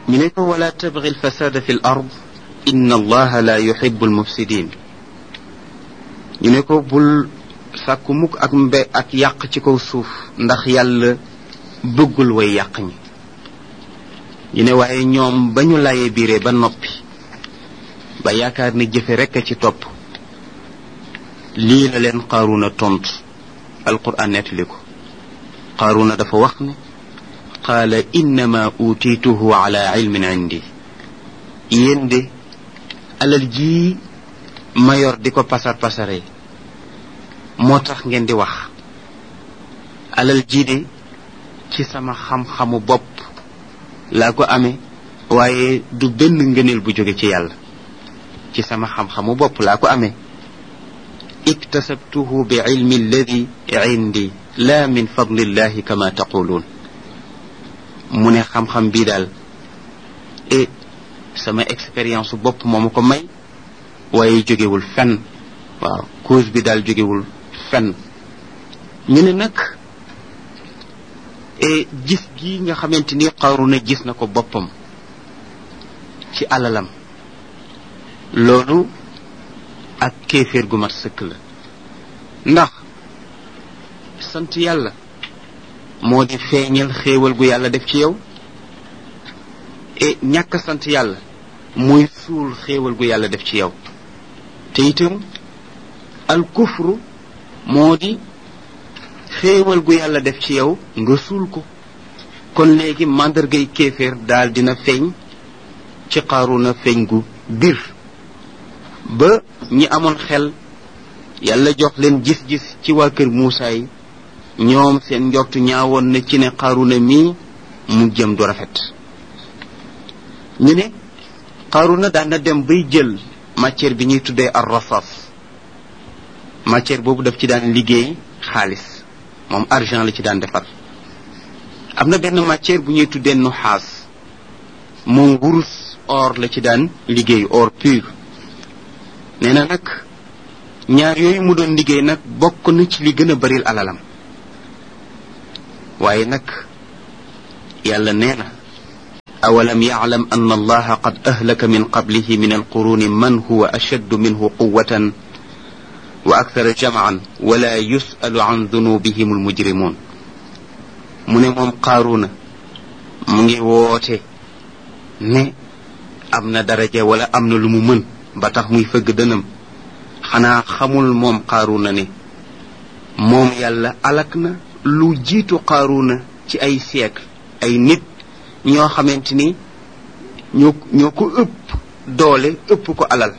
ñu ne ko wala tabgi alfasada fi l ard inna allaha la yuhibu almufsidin ñu ne ko bul sàkku mukk ak mbe ak yàq ci kaw suuf ndax yàlla bëggul way yàq ñi ñu ne waaye ñoom ba ñu layee biire ba noppi ba yaakaar ne jëfe rekk a ci topp lii la leen qaaruna tontu alquran nettali ko qaaruna dafa wax ne qaala innama utiituhu ala ilmin indi yéen de alal jii ma yor di ko pasar pasare moo tax ngeen di wax alal jii de ci sama xam-xamu bopp laa ko amee waaye du benn ngëneel bu jóge ci yàlla ci sama xam-xamu bopp laa ko amee iktasabtuhu bi ilmi alladi indi la min fadlillahi kama taquluun mu ne xam-xam bii daal e sama expérience bopp moo ma ko may waaye jógewul fenn waaw cause bi daal jógewul fenn ñu ne nag e gis gi nga xamante ni Qaruna gis na ko boppam ci alalam loolu ak kéeféer gu mat sëkk la ndax sant yàlla moo di feeñal xéewal gu yàlla def ci yow e ñàkk sant yàlla muy suul xéewal gu yàlla def ci yow te itam al kufru moo di xéewal gu yàlla def ci yow nga suul ko kon léegi màndargay kéeféer daal dina feeñ ci Qaruna feeñ gu bir ba ñi amoon xel yàlla jox leen gis-gis ci waa kër Muusaa yi ñoom seen njortu ñaawoon na ci ne Qaruna mii mu jëm du rafet ñu ne Qaruna daan na dem bay jël matière bi ñuy tuddee ar rasas matière boobu daf ci daan liggéey xaalis moom argent la ci daan defar am na benn matière bu ñuy tuddee nuxaas moom wurus or la ci daan liggéey or pur nee na nag ñaar yooyu mu doon liggéey nag bokk na ci li gën a baril alalam waaye nag yàlla nee na awalam yaclam an allaha qad ahlaka min qablihi min alquruni man huwa ashaddu minhu quwatan wa akthara jamcan wala yusalu an dunubihim almujrimun mu ne moom qaaruna mu ngi woote ne am na daraja wala am na lu mu mën ba tax muy fëgg dënam xanaa xamul moom qaaruna ne moom yàlla alak na lu jiitu qaaruna ci ay siècle ay nit ñoo xamante ni ñoo ñoo ko ëpp doole ëpp ko alal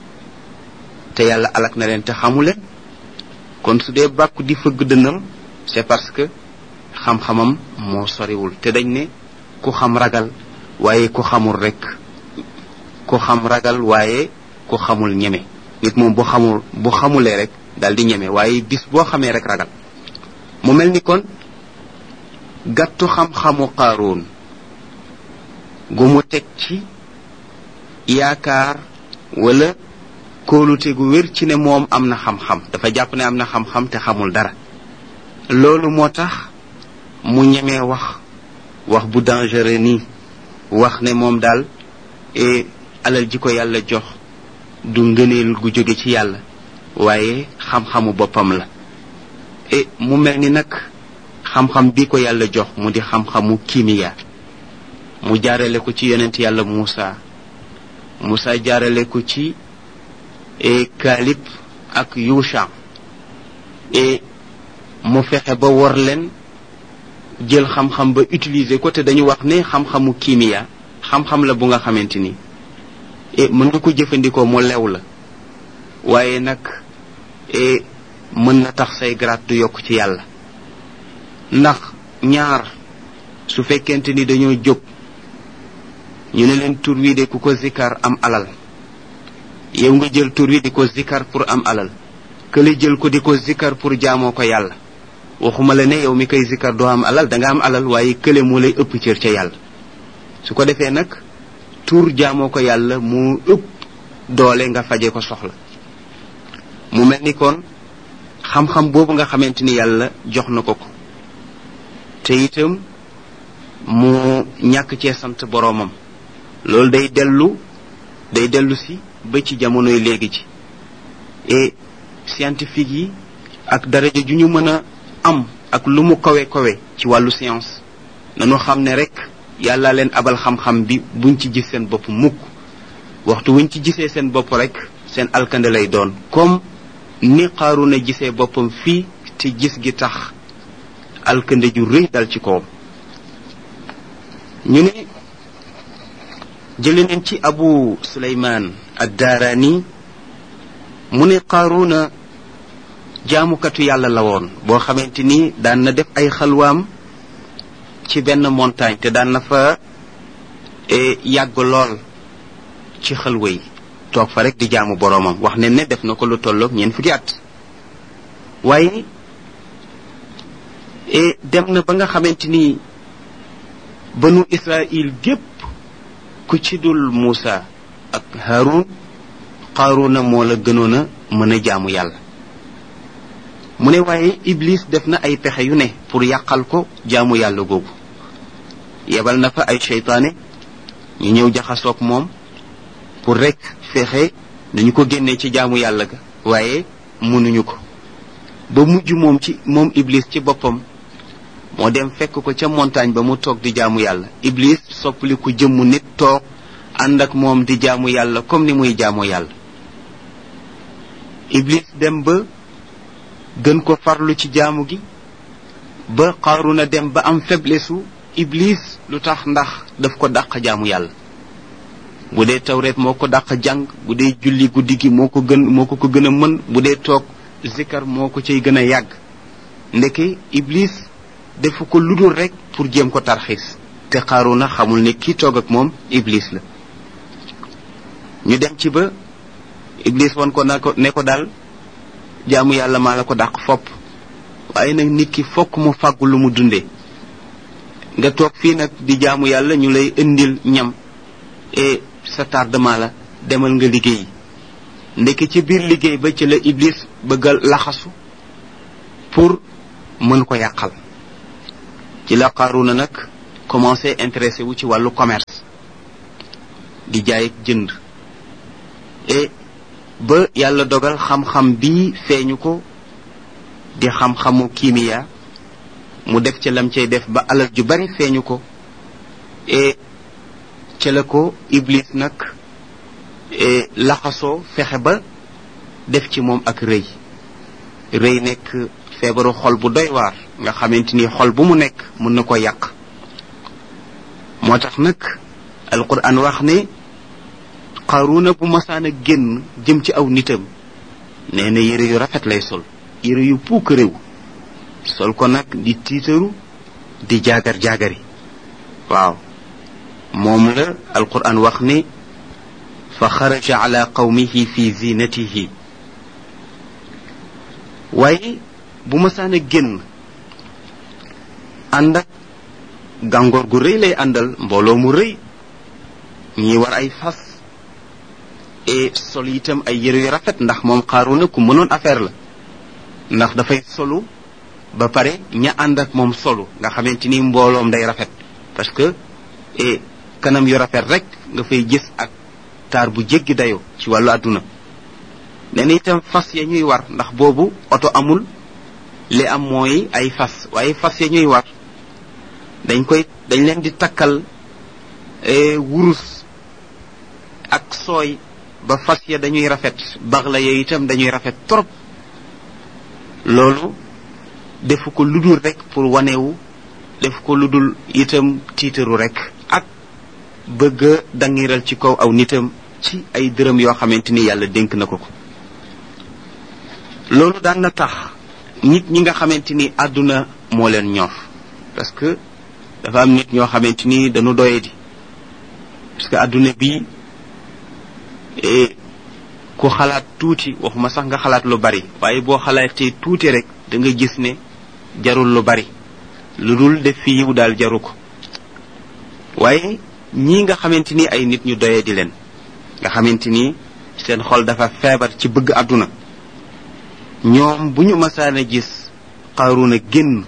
te yàlla alak na leen te xamu leen kon su dee bàkku di fëgg dënam c'est parce que xam-xamam moo soriwul te dañ ne ku xam ragal waaye ku xamul rek ku xam ragal waaye ku xamul ñeme nit moom bu xamul bu xamulee rek daal di ñeme waaye bis boo xamee rek ragal mu mel ni kon gàttu xam-xamu qaaroon gu mu teg ci yaakaar wala kóolute gu wér ci ne moom am na xam-xam dafa jàpp ne am na xam-xam te xamul dara loolu moo tax mu ñemee wax wax bu dangereux nii wax ne moom daal e alal ji ko yàlla jox du ngëneel gu jóge ci yàlla waaye xam-xamu boppam la e mu mel ni nag xam-xam bi ko yàlla jox mu di xam-xamu kimiya mu jaarale ko ci yonent yàlla Muusa Muusa jaarale ko ci e Kaalib ak Yusha e mu fexe ba wor leen jël xam-xam ba utiliser ko te dañu wax ne xam-xamu kimiya xam-xam la bu nga xamante ni e mën nga ko jëfandikoo mu lew la waaye nag e mën na tax say grade du yokk ci yàlla ndax ñaar su fekkente ni dañoo jóg ñu ne leen tur wi de ku ko zikkar am alal yow nga jël tur wi di ko zikkar pour am alal kële jël ko di ko zikkar pour jaamoo ko yàlla waxuma la ne yow mi koy zikkar doo am alal da nga am alal waaye kële moo lay ëpp cër ca yàlla su ko defee nag tur jaamoo ko yàlla moo ëpp doole nga faje ko soxla mu mel ni kon xam-xam boobu nga xamante ni yàlla jox na ko ko te itam mu ñàkk cee sant boroomam loolu day dellu day dellu si ba ci jamonoy léegi ci et scientifique yi ak daraja ju ñu mën a am ak lu mu kawe kawe ci wàllu science nanu xam ne rek yàlla leen abal xam-xam bi buñ ci gis seen bopp mukk waxtu wuñ ci gisee seen bopp rek seen alkande lay doon comme ni Qaaruna gisee boppam fii te gis gi tax alkande ju rëy dal ci kawam ñu ne jële nañ ci abu suleymaan addaaraani mu ne Qaaruna jaamukatu yàlla la woon boo xamante ni daan na def ay xalwaam ci benn montagne te daan na fa yàgg lool ci xalwa yi toog fa rek di jaamu boroomam wax ne ne def na ko lu tolloog ñeent fukki at waaye dem na ba nga xamante ni banu Israil gépp ku ci dul Muusa ak Haarun Qaaruna moo la gënoon a mën a jaamu yàlla mu ne waaye Iblis def na ay pexe yu ne pour yàqal ko jaamu yàlla googu yebal na fa ay seytaane ñu ñëw jaxasoog moom pour rek fexe dañu ko génnee ci jaamu yàlla ga waaye mënuñu ko ba mujj moom ci moom Iblis ci boppam moo dem fekk ko ca montagne ba mu toog di jaamu yàlla Iblis soppali ku jëmmu nit toog ànd ak moom di jaamu yàlla comme ni muy jaamoo yàlla Iblis dem ba gën ko farlu ci jaamu gi ba Qaaruna dem ba am faiblesse u Iblis lu tax ndax daf ko dàq jaamu yàlla bu dee tawreet moo ko dàq jàng bu dee julli guddi gi moo ko gën moo ko ko gën a mën bu dee toog zikar moo ko cay gën a yàgg ndeke Iblis defu ko ludul rek pour jéem ko tarxiis te Qaaruna xamul ne kii toog ak moom Iblis la ñu dem ci ba Iblis won ko na ko ne ko daal jaamu yàlla maa la ko dàq fopp waaye nag nit ki fokk mu fàggu lu mu dundee nga toog fii nag di jaamu yàlla ñu lay indil ñam et sa tardement la demal nga liggéey ndekki ci biir liggéey ba ci la Iblis bëggal laxasu pour mën ko yàqal ci la Qaaruna nag commencé intéressé wu ci wàllu commerce di jaay ak jënd et ba yàlla dogal xam-xam bii feeñu ko di xam-xamu kiimiya mu def ca lam cay def ba alal ju bari feeñu ko et ca la ko Iblis nag laxasoo fexe ba def ci moom ak rëy rëy nekk feebaru xol bu doy waar nga xamante ni xol bu mu nekk mën na ko yàq moo tax nag alquran wax ne Qaaruna bu masaan a génn jëm ci aw nitam nee na yére yu rafet lay sol yére yu puuk réew sol ko nag di tiitaru di jaagar jaagari waaw moom la alquran wax ne fa xaraja ala qawmihi fi zinatihi waaye bu masaan a génn ànd ak gàngoor gu rëy lay àndal mbooloo mu rëy ñi war ay fas et sol itam ay yére yu rafet ndax moom Qaaruna ku mënoon affaire la ndax dafay solu ba pare ña ànd ak moom solu nga xamante ni mbooloom day rafet parce que et kanam yu rafet rek nga fay gis ak taar bu jéggi dayoo ci wàllu àdduna nee na itam fas ya ñuy war ndax boobu oto amul li am mooy ay fas waaye fas ya ñuy war dañ koy dañ leen di takkal wurus ak sooy ba fas ya dañuy rafet bax la ya itam dañuy rafet trop loolu defu ko ludul rek pour wanewu def ko ludul itam tiitaru rek ak bëgg a dangiral ci kaw aw nitam ci ay dërëm yoo xamante ni yàlla dénk na ko ko loolu daan na tax nit ñi nga xamante ni àdduna moo leen ñor parce que dafa am nit ñoo xamante ni dañu doye di parce que àdduna bi ku xalaat tuuti waxuma sax nga xalaat lu bari waaye boo xalaatee tuuti rek da nga gis ne jarul lu bari lu dul def fi yiw daal jaru ko waaye ñii nga xamante ni ay nit ñu doye di leen nga xamante ni seen xol dafa feebar ci bëgg àdduna ñoom bu ñu masaan a gis Qaaruna génn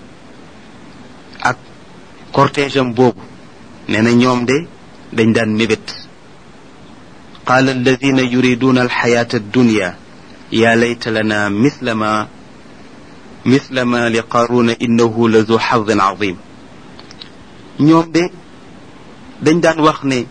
ak cortège am boobu nee na ñoom de dañ daan mébét قال الذين يريدون الحياة الدنيا يا ليت لنا مثل ما مثل ما لقارون إنه لذو حظ عظيم ñoom de dañ daan wax ne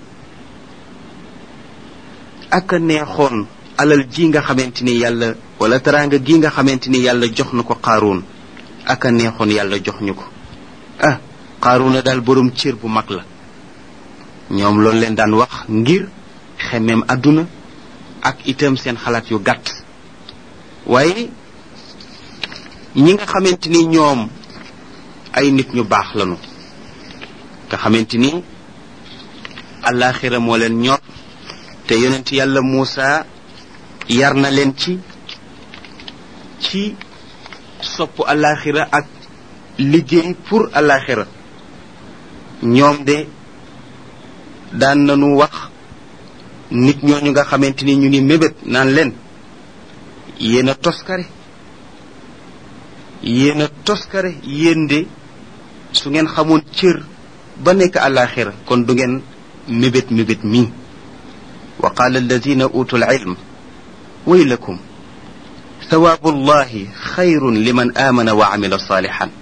ak a neexoon alal ji nga xamante ni yàlla wala teraanga gi nga xamante ni yàlla jox na ko qaaruun ak a neexoon yàlla jox ñu ko ah qaaruuna daal borom cër bu mag la ñoom loolu leen daan wax ngir xemeem àdduna ak itam seen xalaat yu gàtt waaye ñi nga xamante ni ñoom ay nit ñu baax lañu nga xamante ni alaxira moo leen ñor te yonent yàlla Muusa yar na leen ci ci sopp alaxira ak liggéey pour alaxira ñoom de daan nañu wax nit ñooñu nga xamante ni ñu ngi mébét naan leen yéen a toskare yéen a toskare yéen de su ngeen xamoon cër ba nekk àllaaxira kon du ngeen mébét mébét mii wa qaala alladina utu alilm waylakum thawaabu allahi xayrun liman aamana wa amila saalixan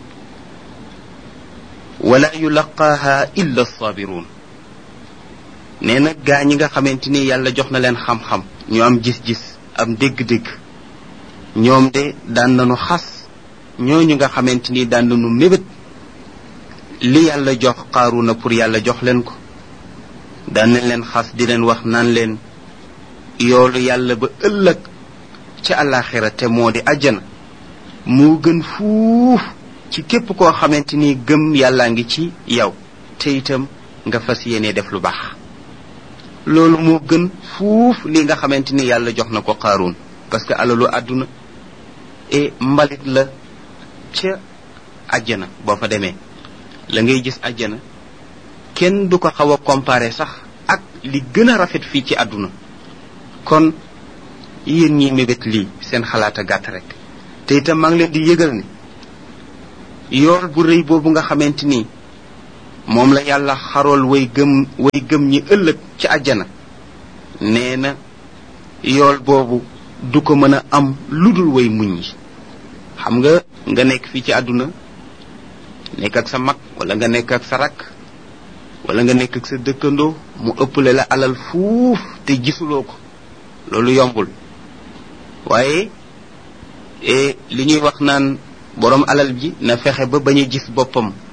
wala yulaqaaha illa alsaabiruun nee na gaa ñi nga xamante ni yàlla jox na leen xam-xam ñu am gis-gis am dégg-dégg ñoom de daan nañu xas ñooñu nga xamante ni daan nañu mébét li yàlla jox qaaruna pour yàlla jox leen ko daan nañ leen xas di leen wax naan leen yoolu yàlla ba ëllëg ca àllaaxira te moo di àjjana moo gën fuuf ci képp koo xamante ni gëm yàllaa ngi ci yow te itam nga fas yéene def lu baax loolu moo gën fuuf li nga xamante ni yàlla jox na ko qaaruun parce que alalu àdduna e mbalit la ca àjjana boo fa demee la ngay gis àjjana kenn du ko xaw a comparer sax ak li gën a rafet fii ci àdduna kon yéen ñi mébét lii seen xalaat a gàtt rek te itam maa ngi leen di yëgal ne yool bu rëy boobu nga xamante ni moom la yàlla xarool way gëm way gëm ñi ëllëg ci àjjana nee na yool boobu du ko mën a am lu dul way muñ yi xam nga nga nekk fii ci àdduna nekk ak sa mag wala nga nekk ak sa rakk wala nga nekk ak sa dëkkandoo mu ëpple la alal fuuf te gisuloo ko loolu yombul waaye li ñuy wax naan boroom alal ji na fexe ba bañ a gis boppam